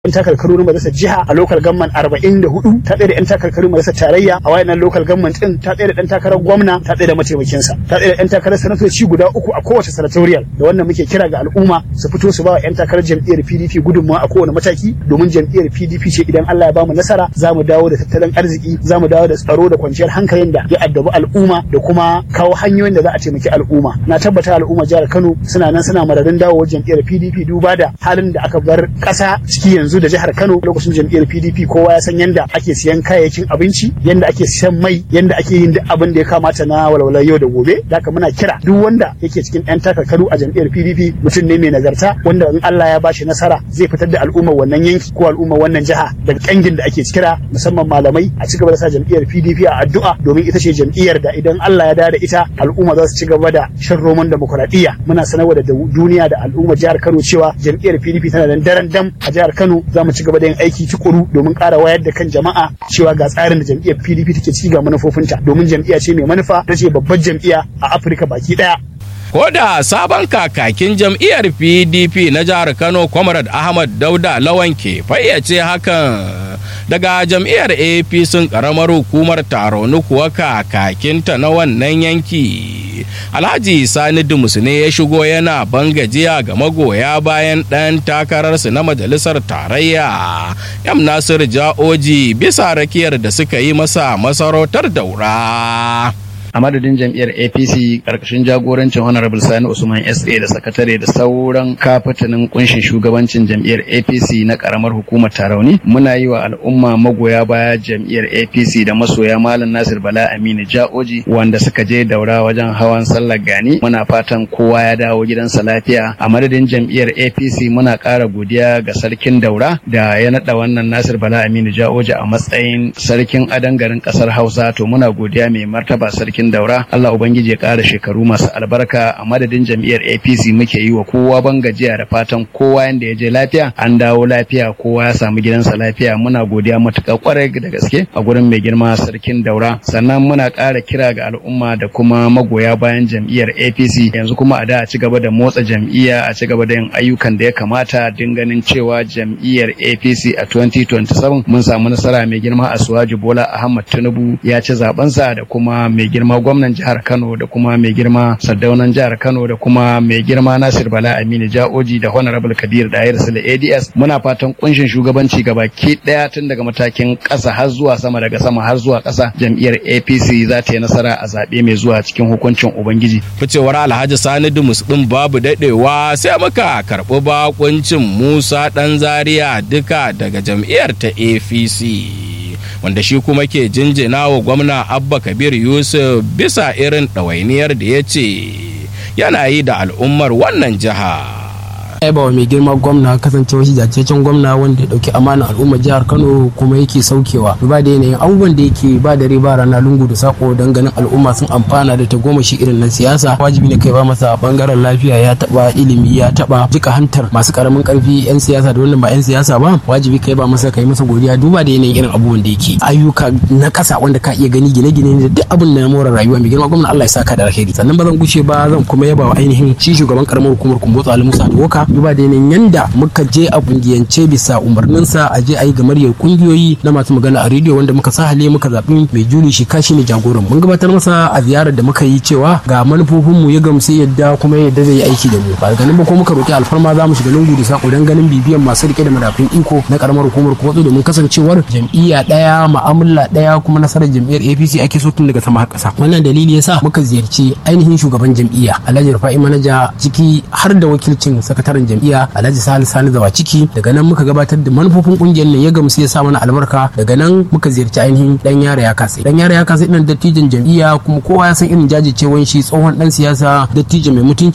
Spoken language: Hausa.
yan takarkaru majalisar jiha a local government arba'in da hudu ta tsaye da yan takarkaru majalisar tarayya a wayannan local government din ta tsaye da dan takarar gwamna ta tsaye da mataimakinsa ta tsaye da yan takarar sanatoci guda uku a kowace senatorial da wannan muke kira ga al'umma su fito su ba wa yan takarar jam'iyyar PDP gudunmawa a kowane mataki domin jam'iyyar PDP ce idan Allah ya bamu nasara za mu dawo da tattalin arziki za mu dawo da tsaro da kwanciyar hankalin da ya addabi al'umma da kuma kawo hanyoyin da za a taimaki al'umma na tabbata al'umma jihar Kano suna nan suna mararin dawowar jam'iyyar PDP duba da halin da aka bar ƙasa ciki yanzu da jihar Kano lokacin jam'iyyar PDP kowa ya san yanda ake siyan kayayyakin abinci yanda ake siyan mai yanda ake yin duk abin da ya kamata na walwalar yau da gobe da haka muna kira duk wanda yake cikin yan takarkaru a jam'iyyar PDP mutum ne mai nagarta wanda in Allah ya bashi nasara zai fitar da al'ummar wannan yanki ko al'ummar wannan jiha daga kangin da ake kira musamman malamai a cigaba da sa jam'iyyar PDP a addu'a domin ita ce jam'iyyar da idan Allah ya da ita al'umma za su ci gaba da shan roman demokuraɗiyya muna sanarwa da duniya da al'ummar jihar Kano cewa jam'iyyar PDP tana da daren dam a jihar Kano za mu ci gaba da yin aiki tukuru domin ƙara wayar da kan jama'a cewa ga tsarin da jam'iyyar PDP take ci ga manufofinta domin jam'iyya ce mai manufa ta ce babbar jam'iyya a Afirka baki ɗaya. Ko da sabon kakakin jam'iyyar PDP na jihar Kano Comrade Ahmad Dauda Lawan ke fayyace hakan daga jam'iyyar APC karamar hukumar Taronu kuwa kakakinta na wannan yanki. Alhaji Sani Dumus ne ya shigo yana bangajiya ga magoya bayan ɗan takararsu na majalisar tarayya. Yam Nasiru Ja'oji bisa rakiyar da suka yi masa masarautar daura. a madadin jam'iyyar apc karkashin jagorancin honorable sani usman sa da sakatare da sauran kafatanin kunshin shugabancin jam'iyyar apc na karamar hukumar tarauni muna yi wa al'umma magoya baya jam'iyyar apc da masoya malam nasir bala aminu ja'oji wanda suka je daura wajen hawan sallar gani muna fatan kowa ya dawo gidansa lafiya a madadin jam'iyyar apc muna ƙara godiya ga sarkin daura da ya naɗa wannan nasir bala aminu ja'oji a matsayin sarkin adan garin ƙasar hausa to muna godiya mai martaba sarkin cikin daura Allah ubangiji ya ƙara shekaru masu albarka a madadin jam'iyyar APC muke yi wa kowa ban gajiya da fatan kowa yanda ya je lafiya an dawo lafiya kowa ya samu gidansa lafiya muna godiya matuƙa kwarai da gaske a gurin mai girma sarkin daura sannan muna ƙara kira ga al'umma da kuma magoya bayan jam'iyyar APC yanzu kuma a da a ci gaba da motsa jam'iyya a ci gaba da yin ayyukan da ya kamata din ganin cewa jam'iyyar APC a 2027 mun samu nasara mai girma Asuwaji Bola Ahmad Tinubu ya ci zabensa da kuma mai girma gwamnan jihar Kano da kuma mai girma Sardaunan jihar Kano da kuma mai girma Nasir Bala Aminu Ja'oji da Honorable Kabir Dayar Sule ADS muna fatan kunshin shugabanci gabaki daya tun daga matakin ƙasa har zuwa sama daga sama har zuwa ƙasa jam'iyyar APC za ta yi nasara a zaɓe mai zuwa cikin hukuncin Ubangiji. Ficewar Alhaji Sani Dumus din babu dadewa sai muka karɓi bakuncin Musa Dan Zaria duka daga jam'iyyar ta APC. wanda shi kuma ke jinjina wa gwamna abba kabir yusuf bisa irin ɗawainiyar da ya ce yana yi da al'ummar wannan jiha yaba wa mai girma gwamna kasancewa shi jajjajen gwamna wanda ya dauki amana al'ummar jihar kano kuma yake saukewa ba da yanayin abubuwan da yake ba da riba rana lungu da sako don ganin al'umma sun amfana da tagomashi irin na siyasa wajibi ne kai ba masa bangaren lafiya ya taba ilimi ya taba jika hantar masu karamin karfi yan siyasa da wanda ba yan siyasa ba wajibi kai ba masa kai masa godiya duba da yanayin irin abubuwan da yake ayyuka na kasa wanda ka iya gani gine-gine da duk abin da na more rayuwa mai girma gwamna Allah ya saka da alheri sannan ba zan guce ba zan kuma yaba wa ainihin shi shugaban karamar hukumar kumbotsa Ali Musa Doka duba da yanayin yanda muka je a kungiyance bisa umarninsa a je a yi gamaryar kungiyoyi na masu magana a rediyo wanda muka sahale muka zaɓi mai juli shi kashi ne jagoran mun gabatar masa a ziyarar da muka yi cewa ga manufofinmu ya gamsu yadda kuma yadda zai yi aiki da mu ba ganin ba ko muka roki alfarma za mu shiga lungu da sako don ganin bibiyan masu rike da madafin iko na karamar hukumar kuma domin kasancewar jam'iyya ɗaya ma'amala ɗaya kuma nasarar jam'iyyar APC ake so tun daga sama har ƙasa wannan dalili yasa muka ziyarci ainihin shugaban jam'iyya Alhaji Rufa'i manaja ciki har da wakilcin sakataren jam'iyya Alhaji Sani Sani Zawa ciki daga nan muka gabatar da manufofin kungiyar nan ya gamsu ya sa mana albarka daga nan muka ziyarci ainihin dan yara ya kasa dan yara ya kasa irin dattijan jam'iyya kuma kowa ya san irin jajircewan shi tsohon dan siyasa dattijo mai mutunci